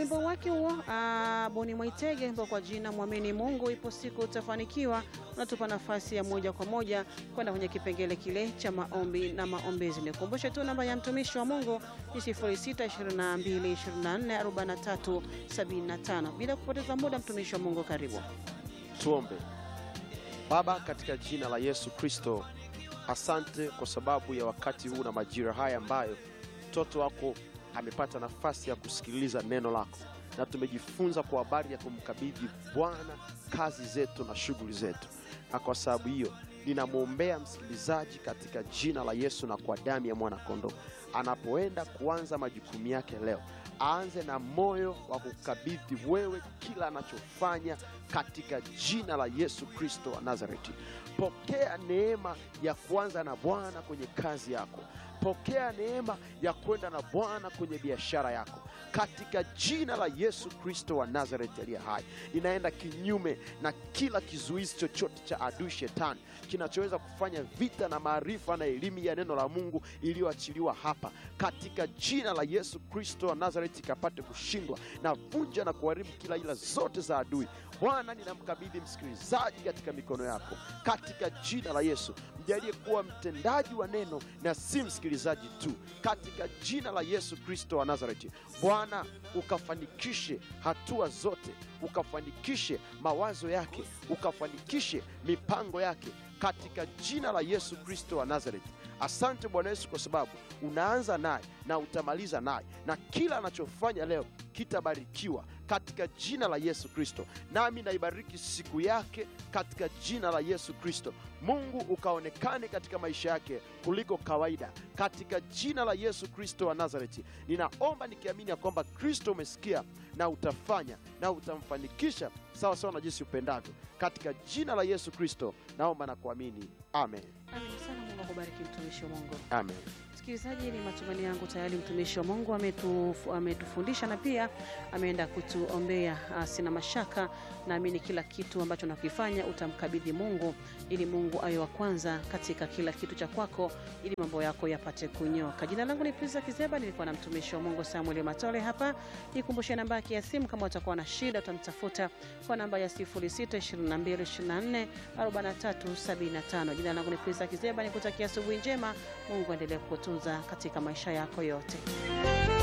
wimbo wake huo ah, Boni Mwaitege ambao kwa jina Mwamini Mungu, ipo siku utafanikiwa, unatupa nafasi ya moja kwa moja kwenda kwenye kipengele kile cha maombi na maombezi. Nikumbushe tu namba ya mtumishi wa Mungu ni 0622244375. Bila kupoteza muda, mtumishi wa Mungu, karibu. Tuombe. Baba, katika jina la Yesu Kristo, asante kwa sababu ya wakati huu na majira haya ambayo mtoto wako amepata nafasi ya kusikiliza neno lako, na tumejifunza kwa habari ya kumkabidhi Bwana kazi zetu na shughuli zetu, na kwa sababu hiyo ninamwombea msikilizaji katika jina la Yesu na kwa damu ya mwana-kondoo, anapoenda kuanza majukumu yake leo aanze na moyo wa kukabidhi wewe kila anachofanya katika jina la Yesu Kristo wa Nazareti. Pokea neema ya kuanza na Bwana kwenye kazi yako. Pokea neema ya kwenda na Bwana kwenye biashara yako katika jina la Yesu Kristo wa Nazareti aliye hai. Inaenda kinyume na kila kizuizi chochote cha adui shetani kinachoweza kufanya vita na maarifa na elimu ya neno la Mungu iliyoachiliwa hapa katika jina la Yesu Kristo wa Nazareti ikapate kushindwa na vunja na kuharibu kila ila zote za adui. Bwana, ninamkabidhi msikilizaji katika mikono yako katika jina la Yesu. Mjalie kuwa mtendaji wa neno na si msikilizaji tu, katika jina la Yesu Kristo wa Nazareti. Bwana, ukafanikishe hatua zote, ukafanikishe mawazo yake, ukafanikishe mipango yake katika jina la Yesu Kristo wa Nazareti. Asante Bwana Yesu, kwa sababu unaanza naye na utamaliza naye, na kila anachofanya leo kitabarikiwa katika jina la Yesu Kristo. Nami naibariki siku yake katika jina la Yesu Kristo. Mungu ukaonekane katika maisha yake kuliko kawaida, katika jina la Yesu Kristo wa Nazareti. Ninaomba nikiamini ya kwamba Kristo umesikia na utafanya na utamfanikisha sawa sawa na jinsi upendavyo, katika jina la Yesu Kristo naomba na kuamini, amen, Amen sana. Mungu akubariki mtumishi wa Mungu. amen. Msikilizaji, ni matumaini yangu tayari mtumishi wa Mungu ametu, ametufundisha na pia ameenda kutuombea. Ah, Sina mashaka, naamini kila kitu ambacho nakifanya utamkabidhi Mungu ili Mungu awe wa kwanza katika kila kitu cha kwako ili mambo yako yapate kunyoka. Jina langu ni Priza Kizeba, nilikuwa na mtumishi wa Mungu Samuel Matole hapa. Nikumbushe namba yake ya simu, kama utakuwa na shida utamtafuta kwa namba ya 0622244375. Jina langu ni Priza Kizeba, nikutakia asubuhi njema. Mungu aendelee kukutunza katika maisha yako yote.